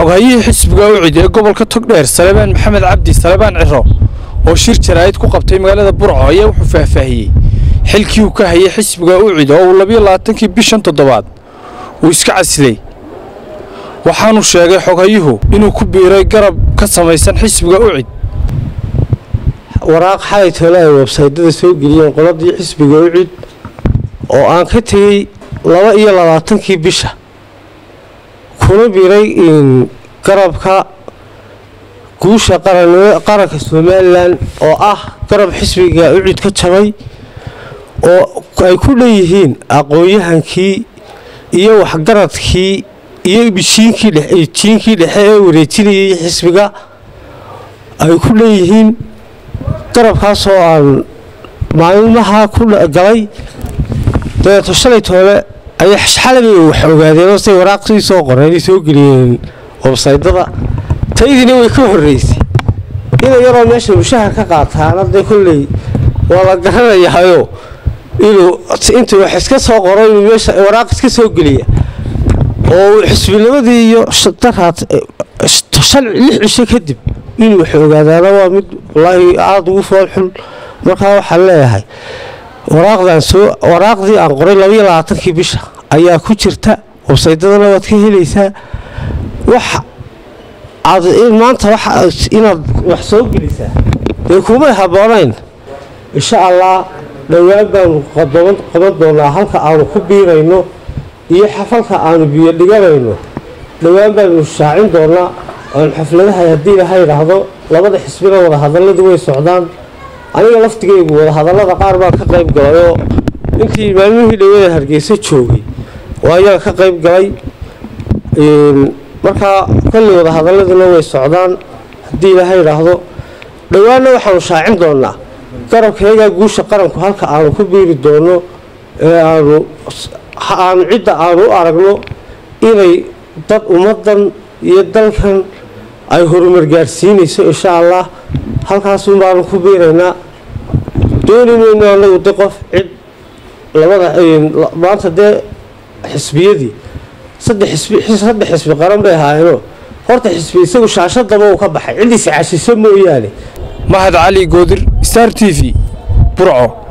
xoghayihii xisbiga ucid ee gobolka togdheer salebaan maxamed cabdi salebaan ciro oo shir jaraa'id ku qabtay magaalada burco ayaa wuxuu faahfaahiyey xilkii uu ka hayay xisbiga ucid oo uu labiyo labaatankii bishan toddobaad uu iska casilay waxaanu sheegay xoghayuhu inuu ku biiray garab ka samaysan xisbiga ucid waraaq xalay toole ay websaydyada soo geliyeen qoladii xisbiga ucid oo aan ka tegey laba iyo labaatankii bisha kuna biiray garabka guusha qaranka somalilan oo ah garab xisbiga ucid ka jabay oo ay ku leeyihiin aqoon-yahankii iyo waxgaradkii iyo jiinkii dhexe ee wareejinayay xisbiga ay ku leeyihiin garabkaasoo aan maalmaha ku galay dabeeto shalay toole ayay xalabay wax ogaadeenoo say waraaqsii soo qoreen soo geliyeen websaydada taydiina way ka horreysay ina yaroo meesha mushahar ka qaataana dee kolley waa la garanayaayo inuu intuu wax iska soo qoro inuu meesha waraaq iska soo geliya oo xisbinimadii iyo daraad lix cisho kadib inuu wax ogaadaana waa mid wallaahi aada ugu foolxun markaa waxaan leeyahay waraaqdan soo waraaqdii aan qoray labaiyo labaatankii bisha ayaa ku jirta websaydadana waad ka helaysaa wax aad maanta inaad wax soo gelisaa dee kumay habboonayn insha allah dhowaan baanu qaban doonaa halka aanu ku biirayno iyo xafalka aanu biyo dhiganayno dhowaan baanu shaacin doonaa oon xafladaha haddii laha yidhaahdo labada xisbina wadahadalladu way socdaan aniga laftigaygu wadahadallada qaar baan ka qayb galayoo intii maalmihii dhawada hargeysa joogay oo ayaan ka qayb galay markaa kolley wadahadaladuna way socdaan haddii ilaha yidhaahdo dhowaanna waxaanu shaacin doonaa garabkayagaa guusha qaranku halka aanu ku biiri doono ee aanu aanu cidda aanu u aragno inay dad ummaddan iyo dalkan ay horumar gaadhsiinayso insha allah halkaasun baanu ku biiraynaa dooni mayno anagu de qof cid labada maanta dee xisbiyadii saddex xisbi qaran bay ahaayeenoo horta xisbi isagu shaashadaba uu ka baxay cidiis cashiso mooyaane mahad cali goodir star t v burco